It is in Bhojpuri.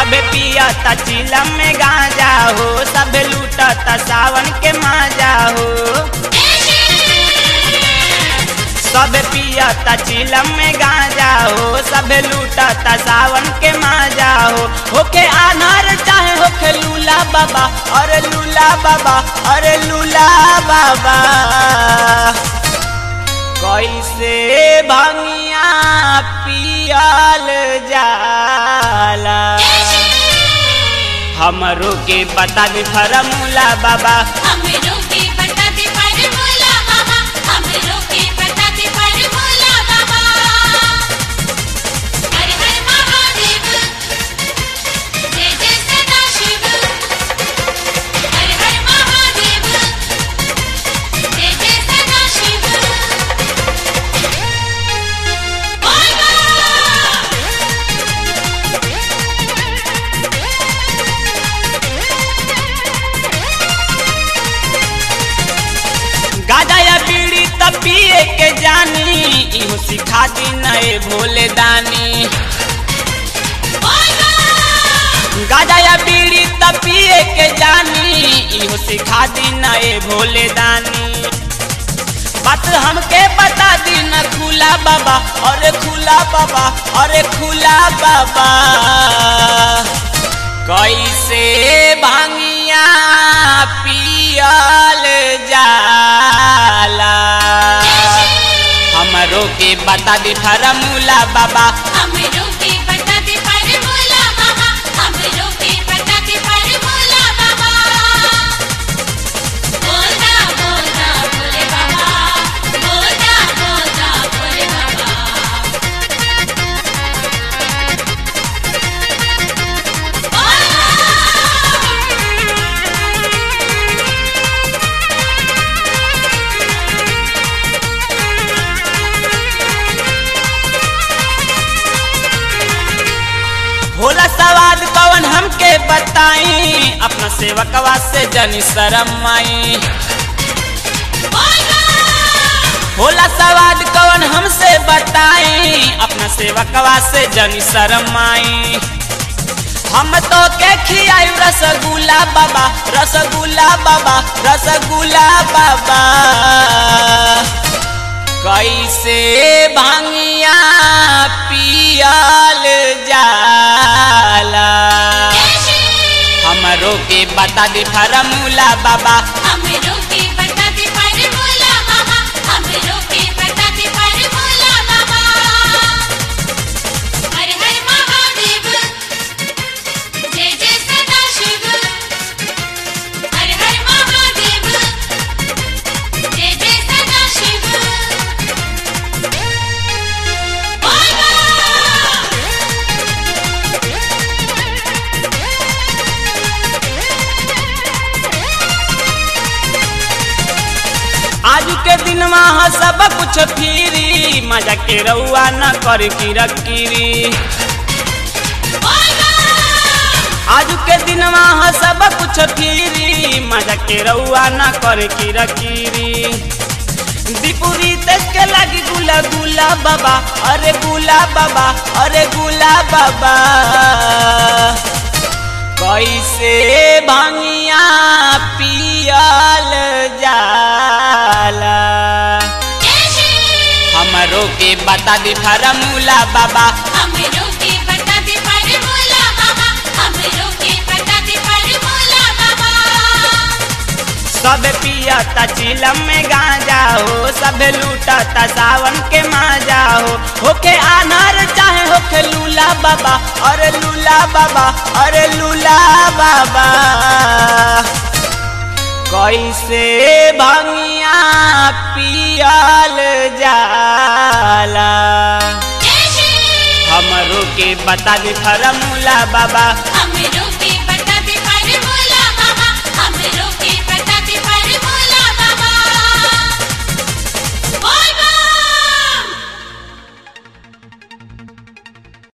सबे पियता चिलम में गांजा हो सबे लूटता सावन के माजा हो सबे पियता चिलम में गांजा हो सबे लूटता सावन के माजा हो होके अनार चाहे होके लूला बाबा अरे लूला बाबा अरे लूला बाबा कैसे भंगिया पियल जाला हमरो के बता दे फरमूला बाबा हमरो के बता दे फॉर्मूला बाबा हमरो के बता दे फॉर्मूला बाबा हर हर महादेव जय जय सदा शिव हर हर महादेव जय जय सदा शिव बोल गाजा या बीड़ी तब पिए के जानी इहो सिखा दी नए भोले दानी गाजा या बीड़ी तब पिए के जानी इहो सिखा दी नए भोले दानी बात हमके बता दी न खुला बाबा अरे खुला बाबा अरे खुला बाबा कैसे भांगिया पियल जाला हमरो के बता दी फरमूला बाबा हमरो के बता दे फॉर्मूला बाबा हमरो के बता दे फॉर्मूला बाबा बोलना बोलना बोले बाबा बोलना बोलना बोले बाबा होला सवाद कवन हमके बताई अपना सेवकवा से जनी शरम आई होला सवाद कवन हमसे बताई अपना सेवकवा से जनी शरम आई हम तो के खियाई रसगुल्ला बाबा रसगुल्ला बाबा रसगुल्ला बाबा कैसे भांगिया पियल जाला हमरो के बता दे फरमूला बाबा हमरो के बता दे फॉर्मूला बाबा हमरो के बता दे फॉर्मूला बाबा हर हर महादेव जय जय सदा शिव हर हर महादेव जय जय सदा शिव आज के दिन वहाँ सब कुछ फिरी मजा के रउआ न कर की रकीरी आज के दिन वहाँ सब कुछ फिरी मजा के रउआ न कर की रकीरी दीपुरी तेज के लगी गुला गुला बाबा अरे गुला बाबा अरे गुला बाबा कैसे भांगिया पियल जाला हमरो के बता दे फरमूला बाबा हमरो के बता दे फॉर्मूला बाबा हमरो के बता दे फॉर्मूला बाबा सब पियता चिलम में गांजा हो सब लूटता सावन के माजा हो होके अनार चाहे होके लूला बाबा अरे लूला बाबा अरे लूला बाबा कैसे भंगिया पियल जाला हमरो के बता दे फरमूला बाबा हमरो